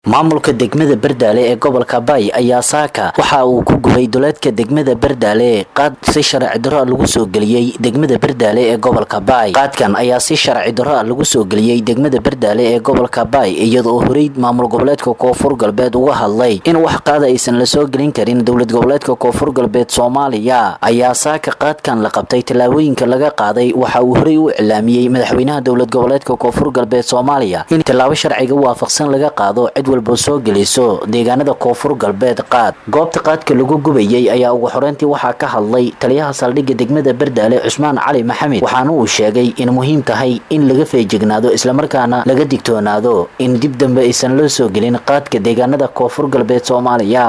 maamulka degmada berdaale ee gobolka bay ayaa saaka waxa uu ku gubay duleedka degmada berdaale qaad si sharci darro lagu soo geliyey degmada berdaale ee gobolka bay qaadkan ayaa si sharci darro lagu soo geliyey degmada berdaale ee gobolka bay iyadoo horey maamul goboleedka koonfur galbeed uga hadlay in wax qaada aysan la soo gelin karin dowlad goboleedka koonfur galbeed soomaaliya ayaa saaka qaadkan la qabtay tallaabooyinka laga qaaday waxa uu horey u iclaamiyey madaxweynaha dowlad goboleedka koonfur galbeed soomaaliya in tallaabo sharciga waafaqsan laga qaado cid walba soo geliso deegaanada koonfur galbeed qaad goobta qaadka lagu gubayey ayaa ugu xoreyntii waxaa ka hadlay taliyaha saldhigga degmada berdaale cusmaan cali maxamed waxaana uu sheegay in muhiim tahay in laga feejignaado islamarkaana laga digtoonaado in dib dambe aysan loo soo gelin qaadka deegaanada koonfur galbeed soomaaliya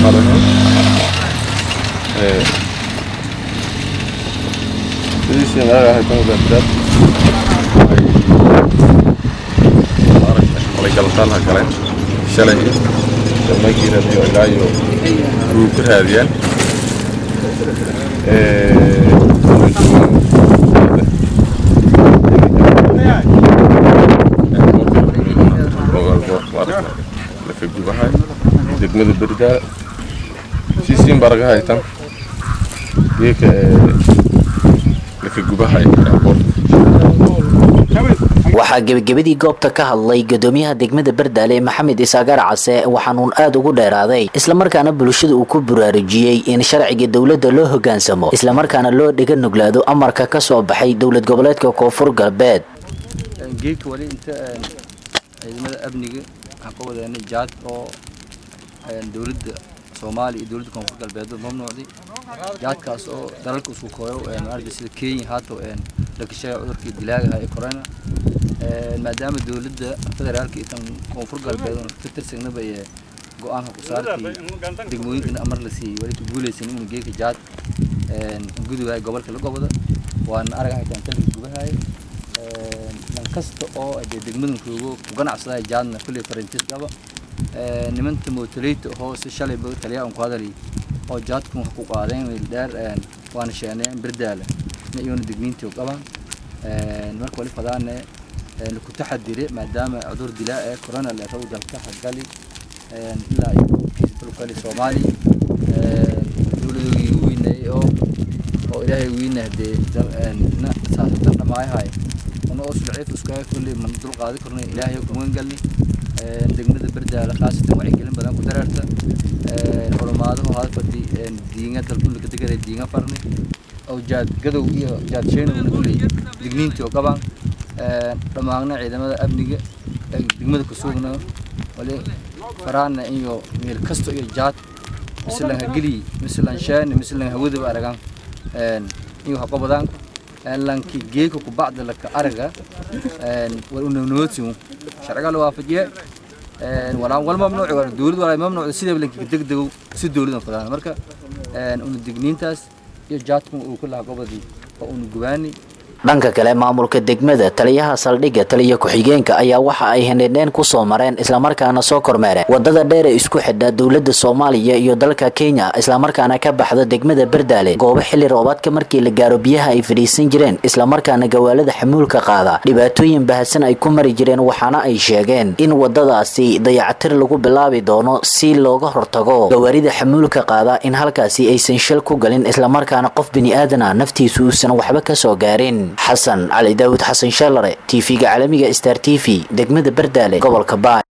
galataanha galeen shalay damagiiradiyo ilaayo ruu ku raadiyaan laka gubahay degmada berdaal siisiin baraga haytan geeka laka gubahay waxaa gebagabadii goobta ka hadlay gadoomiyaha degmada berdaale maxamed isaagaar case waxaanuun aada ugu dheeraaday islamarkaana bulshada uu ku buraarujiyey in sharciga dowladda loo hogaansamo islamarkaana loo dhega nuglaado amarka ka soo baxay dowlad goboleedka koonfur galbeed geedka wali inta ciidamada amniga waxaan ka wadeenay jaad oo dowladda soomaaliya iyo dowladda koonfur galbeed mamnuucday jaadkaas oo dalalka isku kooyo maaragtay sida kenya haato la kasheega cudurkii dilaagaha ee corona maadaama dowladda federaalka iyo tan koonfur galbeed ka tirsanaba ee go-aanka ku saartay degmooyinkana amar la siiyey wali ku guulaysan inuu geeka jaad gudubahay gobolka la goboda waana arag haytaan taliga gubahay dan kasta oo dee degmadan joogo ku ganacsaday jaadna kulley farantiis qaba nimanta mootoleyta oo si shalay taliyaa ku hadalay oo jaadku wax ku qaadeen wiil dheer waana sheeneen berdaala iyona degniintii qabaan marka wali fadaane ku taxadire maadaama cudur dilaa ee corona la raw dalka hagali ilaa iyo dalkali soomaaliya dowladoogii ugu weynaayey oo oo ilaahay weyna dee na saasatan dhamaayahay una oo sulciif iskaga kulley man dul qaadi karno ilaahay kuwan galni degmada berdaala khaasatan wacyigelin badan ku dareerta xulumaadahu hadfadi diinga dalkullika degaday diinga farni oo jaad gadow iyo jaad sheenowna kulley digniintii oo qabaan dhammaagna ciidamada amniga degmada ku sugna wali faraana iyo meel kasto iyo jaad mislan hageli mislan sheene mislan hawadaba aragaan iyo haqobadaan lanki geeka ku bacda laka araga wal unawnoodsimu sharciga la waafajiye walaa wal mamnuuci wala dowlad walaa mamnuuci sidaba lanki degdego si dowladan fadaan marka una digniintaas iyo jaadku uu ku lahaa gobodii oo uuna gubaani dhanka kale maamulka degmada taliyaha saldhigga taliya ku-xigeenka ayaa waxa ay hendhendheen ku soo mareen islamarkaana soo kormeereen wadada dheer ee isku xidha dowladda soomaaliya iyo dalka kenya islamarkaana ka baxda degmada berdaale goobo xilli roobaadka markii la gaaro biyaha ay fadhiisan jireen islamarkaana gawaalada xamuulka qaada dhibaatooyin bahasan ay ku mari jireen waxaana ay sheegeen in wadadaasi dayacatir lagu bilaabi doono si looga hortago gawaarida xamuulka qaada in halkaasi aysan shil ku galin islamarkaana qof bini-aadana naftiisu uusan waxba ka soo gaarin xasan cali daawud xasan shaalare tv-ga caalamiga star t v degmada berdaale gobolka baay